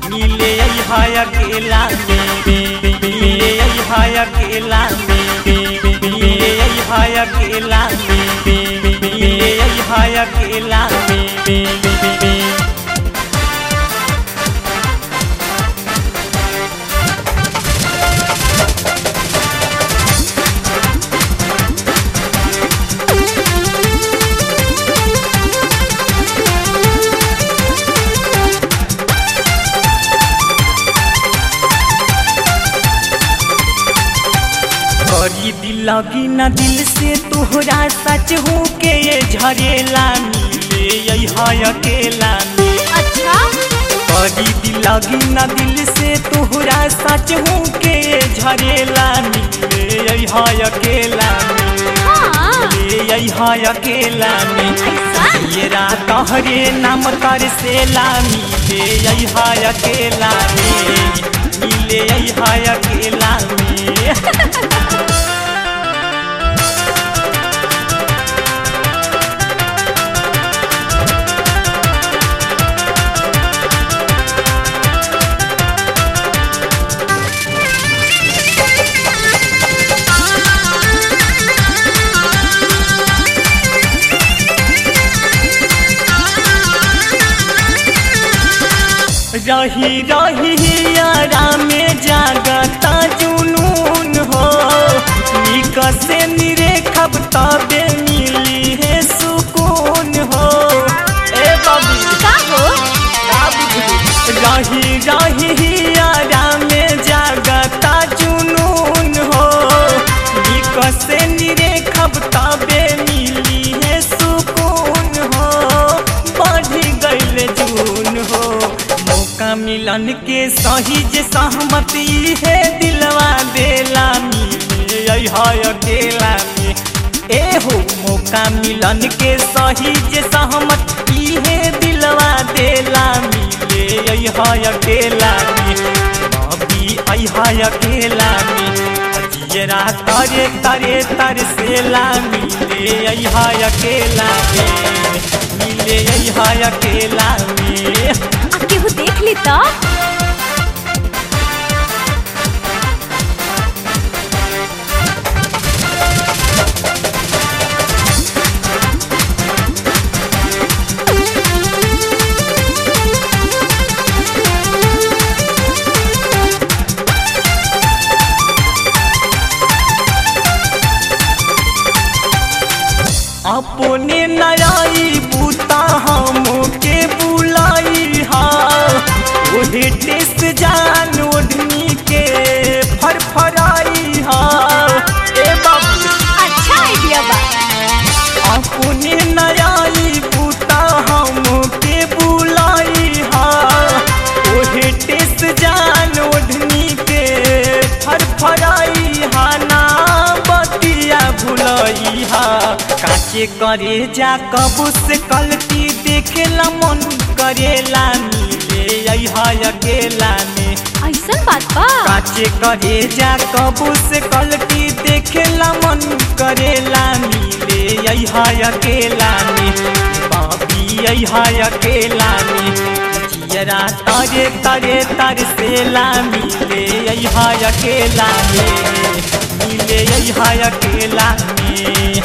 मिले हाय अकेला में मिले हाय अकेला में मिले हाय अकेला में मिले हाय अकेला में करी दिल लगी न दिल से तोहरा सच हो के ये झरेला मिले हाय अकेला में अच्छा करी दिल लगी न दिल से तोहरा सच हो के ये झरेला मिले हाय अकेला में हाँ मिले हाय अकेला में ऐसा ये रात हरे नाम तर से ला मिले हाय अकेला में मिले हाय अकेला में रही रही यारा में जागता जुनून हो निक से निरेखब तबे मिली है सुकून हो ए बाबू का हो रही रही यारा में जागता जुनून हो निक से निरेखब तबे मिली है सुकून हो बढ़ी गईल जून हो मौका मिलन के सही जे सहमति है दिलवा देला मिले हाय अकेला में ए हो मौका मिलन के सही जे सहमति है दिलवा देला मिले हाय अकेला में अभी आई हाय अकेला में जियरा तरे तरे तर से ला मिले हाय अकेला में मिले हाय अकेला में आ केहू देख ली तो अपने नयाई बूता हम के बुलाई हा ओहे टेस्ट जान ओढ़नी के फरफराई हा ए बाबू अच्छा आइडिया बा अपने नयाई बूता हम के बुलाई हा ओहे टेस्ट जान ओढ़नी के फरफराई हा ना बतिया भुलई हा काचे करे जा कबू से कलती देखेला मन करेला मिले हाय अकेला में ऐसन बात बा काचे करे जा कबू से कलटी देखेला मन करेला मिले हाय अकेला में बाबी हाय अकेला में जियरा तरे तरे तर से ला मिले हाय अकेला में मिले हाय अकेला में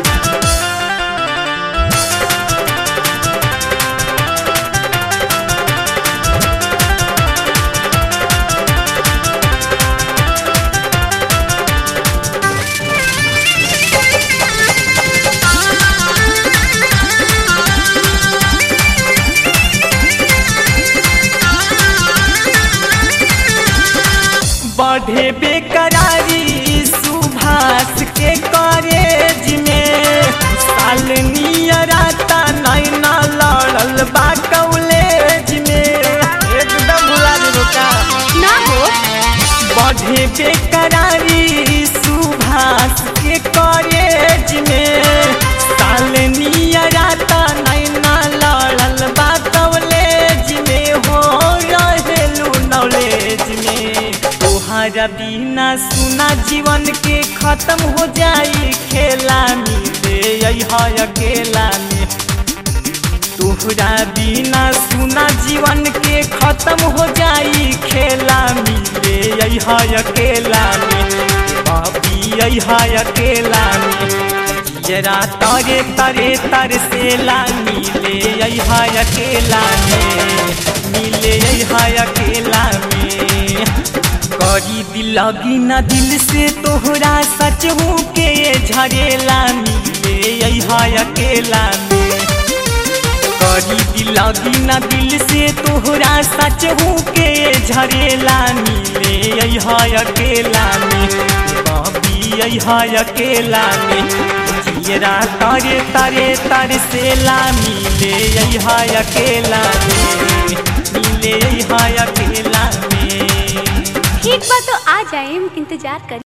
बढ़े बेकरारी सुभाष के कॉलेज में साल नियराता नैना लड़ल बा कॉलेज में एकदम भुला देबो का ना हो बढ़े बेकरारी सुभाष के कॉलेज में साल नियराता नैना लड़ल बा कॉलेज में हो रहेलू नॉलेज में तोहरा बिना सुना जीवन के खत्म हो जाई खेला मिले हाय अकेला में तोहरा बिना सुना जीवन के खत्म हो जाई खेला मिले अहा अकेला में बाबी अहा अकेला में जरा तारे तारे तर से ला मिले अहा अकेला में मिले अहा अकेला में करी दिलगी न दिल से तोहरा सच हूँ के झरेला मिले अहा अकेला में करी दिलगी न दिल से तोहरा सच हूँ के झरेला मिले अहा अकेला में बाबी अहा अकेला में जियरा तारे तारे तर से ला मिले अहा अकेला में मिले अहा अकेला में ठीक बा तो आ जाए इंतजार कर